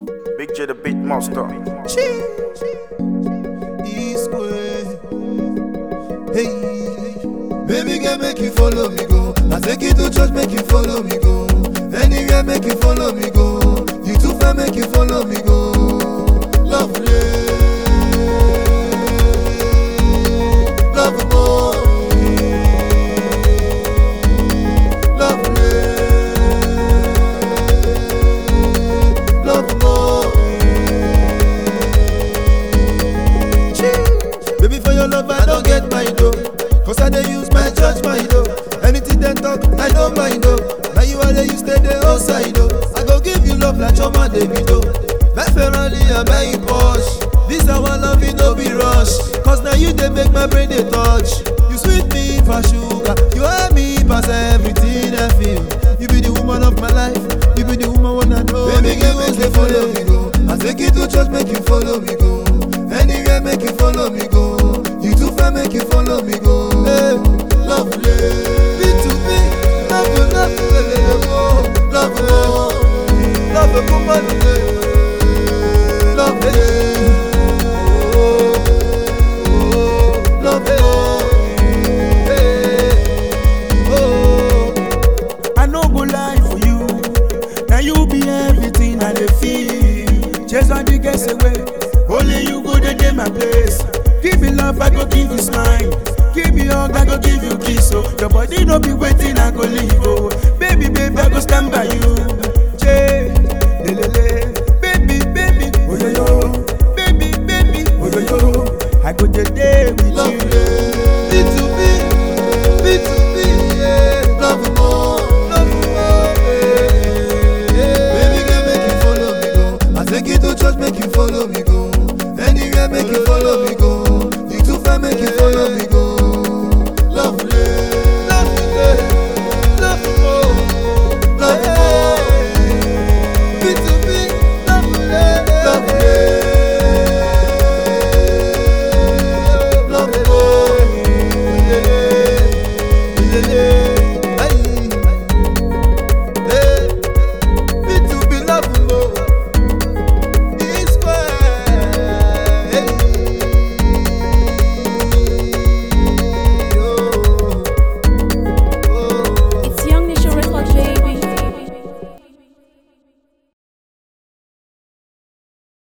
Big J the beat monster. East way. Hey, baby girl, make you follow me go. I take you to church, make you follow me go. Anywhere, make you follow me go. You too far, make you follow me go. Lovely, love more. Lovely, love more. Baby, for your love, I don't get mind, though. Cause I dey use my church mind, though. Anything they talk, I don't mind, though. Now you are there, you stay the outside, though. I go give you love like Choma Davido. My Ferrari, I buy you Porsche. This our love, it no be rush. Cause now you they make my brain they touch. You sweet me for sugar. You are me pass everything I feel. You be the woman of my life. You be the woman wanna know. Baby, girl, make you follow me go. I take you to church, make you follow me go. Anywhere, make you follow me go. You too far, make you follow me go. Hey, lovely. Be to me, love you, love you, love you, love you, love you, woman, love you, oh, oh, love you, hey, oh. I no go lie for you. Now you be everything I dey feel. Chase all the guess away. Only you go dey dey my place. Give me love, I go give you smile. Give me hug, I go give you kiss. Oh, your body no be waiting, I go leave. Oh, baby, baby, I go stand by you. Jay, le le le, baby, baby, oh yo yo, baby, baby, oh yo yo. I go dey dey with Love you. Be to me, be to me, yeah. Love more, love more, yeah. Baby girl, make you follow me go. I take you to church, make you